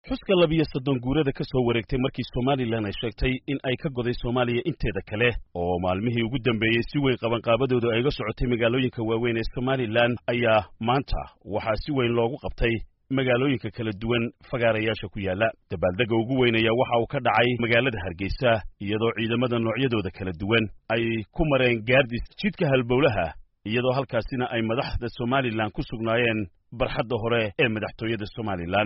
xuska labiyo soddon guurada ka soo wareegtay markii somalilan ay sheegtay in ay ka goday soomaaliya inteeda kale oo maalmihii ugu dambeeyey si weyn qabanqaabadoodu ay ga socotay magaalooyinka waaweyn ee somalilan ayaa maanta waxaa si weyn loogu qabtay magaalooyinka kala duwan fagaarayaasha ku yaalla dabaaldegga ugu weynaya waxa uu ka dhacay magaalada hargeysa iyadoo ciidamada noocyadooda kala duwan ay ku mareen gaardis jidka halbowlaha iyadoo halkaasina ay madaxda somalilan ku sugnaayeen barxadda hore ee madaxtooyada somalilan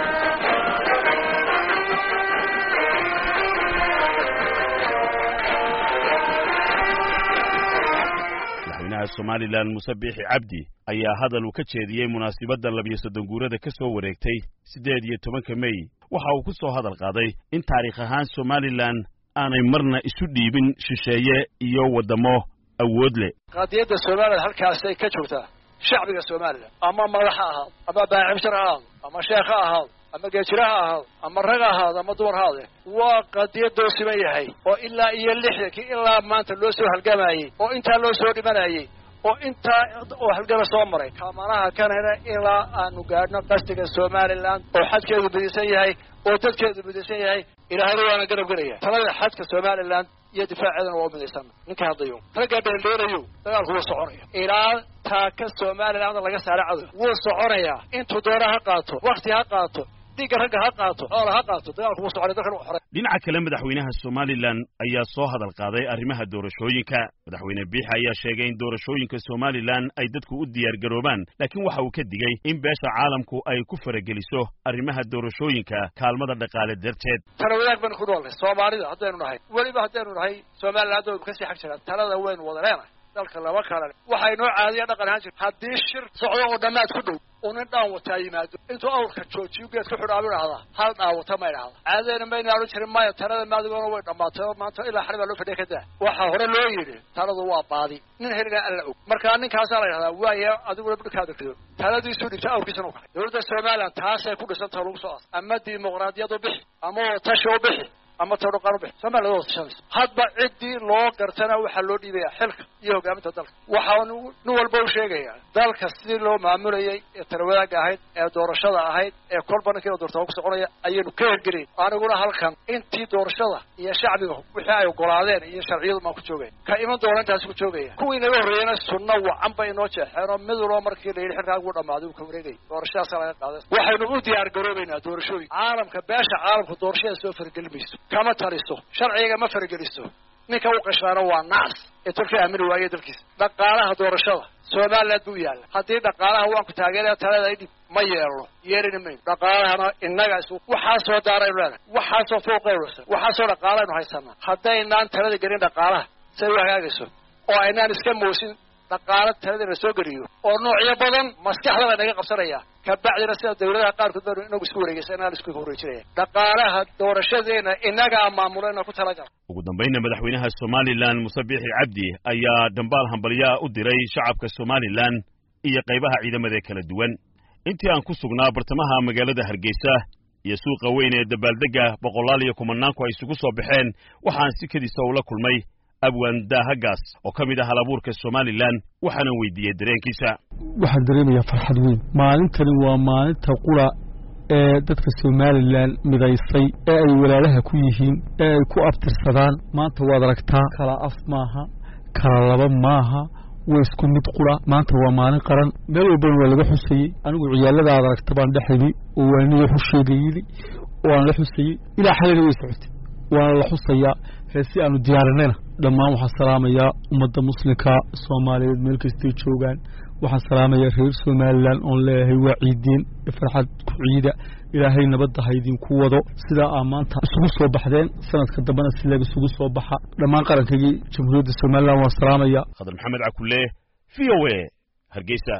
madaxweynaha somalilan muse biixi cabdi ayaa hadal uu ka jeediyey munaasibadda labiyo soddon guurada ka soo wareegtay siddeed iyo tobanka mey waxa uu ku soo hadal qaaday in taariikh ahaan somalilan aanay marna isu dhiibin shisheeye iyo waddamo awood leh qaadiyadda somalilan halkaasay ka joogtaa shacbiga somalilan ama madax ha ahaado ama baacimshar ha ahaado ama sheekh ha ahaado ama geejira ha ahaado ama rag ha ahaado ama dumar ha ahaade waa qadiyadoo siman yahay oo ilaa iyo lixdankii ilaa maanta loo soo halgamayey oo intaa loo soo dhimanayey oo intaa oo halgama soo maray kamanaha kanana ilaa aanu gaadhno qastiga somalilan oo xadkeedu midisan yahay oo dadkeedu midisan yahay ilaahayna waana garab gelaya talada xadka somalilan iyo difaaceedana waa u midaysan ninka hadlayo raggaa dheeldheerayo dagaalku wuu soconaya ilaa taaka somalilan laga saara cadow wuu soconayaa intuu doona ha qaato wakti ha qaato dhiigga ragga ha qaato xoola ha qaato dagaalku wuu soconaya dalkan u xoray dhinaca kale madaxweynaha somalilan ayaa soo hadal qaaday arrimaha doorashooyinka madaxweyne biixi ayaa sheegay in doorashooyinka somalilan ay dadku u diyaar garoobaan laakiin waxa uu ka digey in beesha caalamku ay ku farageliso arrimaha doorashooyinka kaalmada dhaqaale darteed tala wadaag baynu ku noolnahay soomaalida haddaynu nahay weliba haddaynu nahay somalilan hadda waynu kasii xag jiraan talada waynu wada leenahay dalka laba kalale waxaa inoo caadiya dhaqan ahaan jir haddii shir socdo oo dhammaad ku dhow uu nin dhaan wataa yimaado intuu awrka joojiyo geed ku xidhaabu idhahdaa hal dhaawata ma idhahda caadadeena mayna odhan jirin maya talada maadigoona way dhammaatay oo maanta ilaa xali baa loo fadhiya kadaa waxaa hore loo yidhi taladu waa baadi nin heligaa alla og markaa ninkaasaa la idhahdaa waaya adiguna budhkaada rido taladiisuu dhibta awrkiisana u kaxay dowladda somalilan taasay ku dhisantaha lagu soo as ama dimuqraadiyad u bixi ama tashi u bixi ama todhoqaan u bixi somaliland wada tashanayso hadba ciddii loo gartana waxaa loo dhiibaya xilka iyo hogaaminta dalka waxaanu nin walba u sheegayaa dalka sidii loo maamulayay ee talawadaagga ahayd ee doorashada ahayd ee kolba ninkiina doortaa ku soconaya ayaynu ka hergelayn aniguna halkan intii doorashada iyo shacbiga wixii ay ogolaadeen iyo sharciyadu maan ku joogaya ka iman doona intaasi ku joogaya kuwii naga horreeyena sunno wacan bay inoo jeexeen oo mid walba markii la yidhi xilkaagu dhamaaday uu ka wareegayay doorashadaasa laga qaaday waxaynu u diyaar garoobaynaa doorashooyin caalamka beesha caalamku doorashada soo fargeli mayso kama taliso sharciga ma fargeliso ninka u qashraana waa nacs ee tolka aamini waaye dalkiisa dhaqaalaha doorashada somaliland buu yaalla haddii dhaqaalaha waan ku taageeraya talada idhib ma yeelno yeelina mayno dhaqaalahana innaga isu waxaasoo daaraynu leedahay waxaasoo fooqaynu waxaasoo dhaqaalaynu haysanaa haddaynaan talada gelin dhaqaalaha say u hagaagayso oo aynaan iska moosin dhaqaalo taladana soo geliyo oo noocyo badan maskaxdaba naga qabsanaya kabacdina sida dawladaha qaarkood baynu inagu isku wareegaysa inaan isku wareejinaya dhaqaalaha doorashadeena inagaa maamulana ku talagal ugu dambaynna madaxweynaha somalilan muse biixi cabdi ayaa dambaal hambalyaa u diray shacabka somalilan iyo qaybaha ciidamada kala duwan intii aan ku sugnaa bartamaha magaalada hargeysa iyo suuqa weyn ee dabaaldegga boqolaal iyo kumanaanku ay isugu soo baxeen waxaan si kedisa ula kulmay abwan daahagaas oo ka mid ah halabuurka somalilan waxaanan weydiiyey dareenkiisa waxaan dareemayaa farxad weyn maalintani waa maalinta qura ee dadka somalilan midaysay ee ay walaalaha ku yihiin ee ay ku abtirsadaan maanta waad aragtaa kala af maaha kala laba maaha waa isku mid qura maanta waa maalin qaran meel walbana waa laga xusayey anigu ciyaalada aad aragta baan dheximi oo waaniya xusheega yidi oo aan la xusayey ilaa xalina way socotay waana la xusayaa heesi aanu diyaarinayna dhammaan waxaan salaamayaa ummadda muslimka soomaaliyeed meel kastay joogaan waxaan salaamayaa reer somalilan oon leeyahay waa ciidiin farxad ku ciida ilaahay nabadda ha idinku wado sidaa aa maanta isugu soo baxdeen sanadka dambena si laga isugu soo baxa dhammaan qarankaygii jamhuuriyadda somalilan waan salaamayaa khadar maxamed cakulle v o a hargeysa